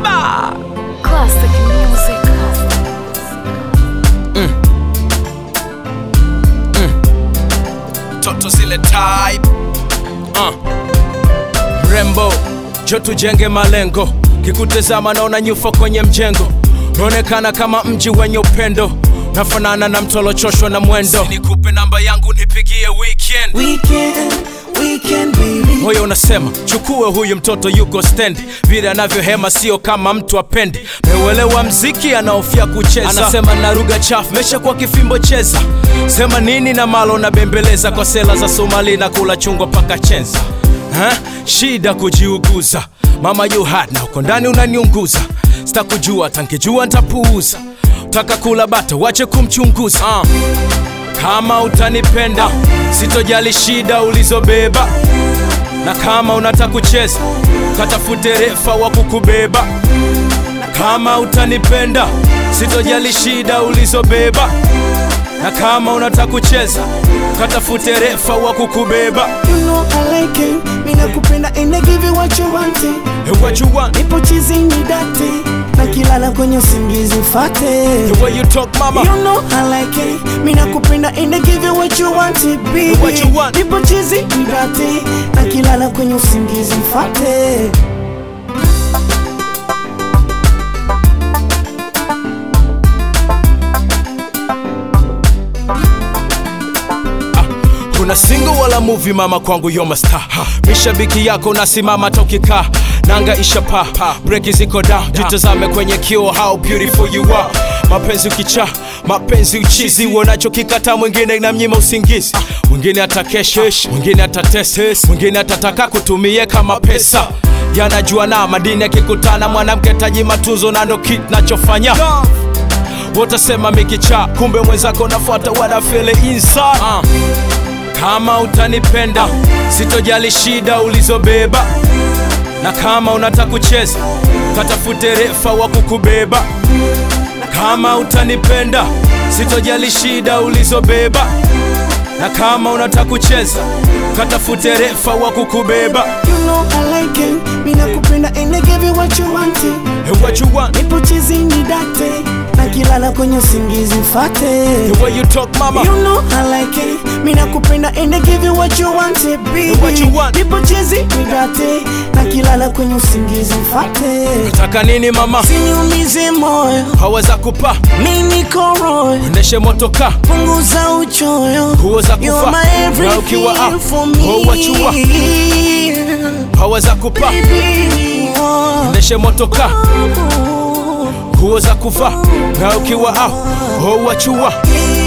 baba Classic music. toto zile type uh. mrembo jo tujenge malengo kikutazama naona nyufa kwenye mjengo naonekana kama mji wenye upendo nafanana na mtolochoshwa na mwendo nikupe namba yangu nipigie weekend Weekend, weekend baby. moyo unasema chukue huyu mtoto yuko stendi vile anavyohema sio kama mtu apendi meuelewa mziki anaofia kucheza anasema na lugha chafu mesha kwa kifimbo cheza sema nini na malo na bembeleza kwa sela za somali na kula chungwa paka chenza ha? shida kujiuguza mama you hot na uko ndani unaniunguza sitakujua tankijua ntapuuza taka kula bata wache kumchunguza uh. kama utanipenda sitojali shida ulizobeba na kama unataka kucheza katafute refa wa kukubeba na kama utanipenda sitojali shida ulizobeba na kama unataka kucheza katafute refa wa kukubeba You know I like it. Mimi nakupenda and I give you what you want. Hey, what you want Nipo chizi ni date. Na kilala kwenye usingizi mfate. the way you talk mama You know I like it. Mimi nakupenda and I give you what you want, baby. What you want. Nipo chizi ni date. Na kilala kwenye usingizi mfate. kuna single wala movie mama kwangu yoma star mishabiki yako nasimama tokika nanga ishapa breki ziko down jitazame kwenye kio how beautiful you are mapenzi ukicha mapenzi uchizi uonachokikata mwingine na mnyima usingizi mwingine atakeshesh mwingine atates mwingine atataka kutumie kama pesa yanajua na madini yakikutana mwanamke taji matunzo na ndo kit nachofanya wotasema mikicha kumbe mwenzako nafuata wanafele inside uh. Kama utanipenda sitojali shida ulizobeba, na kama unataka kucheza katafute refa wa kukubeba. Na kama utanipenda sitojali shida ulizobeba, na kama unataka kucheza katafute refa wa kukubeba. You know I like it. Mimi nakupenda and I give you what you want. Hey, what you want? Nipo chizi ni date. Na kilala kwenye usingizi mfate. The way you talk mama. You know I like it. Mimi nakupenda and I give you what you want, baby. What you want. Nipo chizi ni date. Na kilala kwenye usingizi mfate. Taka nini mama? Siniumize moyo. Haweza kupa Mimi niko royo. ndeshe motoka Punguza uchoyo. Nguo za kufa. You're my Na ukiwa everything up, for me. oh, what you want. haweza kupa Baby, oh. ndeshe motoka nguo za kuvaa na ukiwa au oh, wachua Yeah.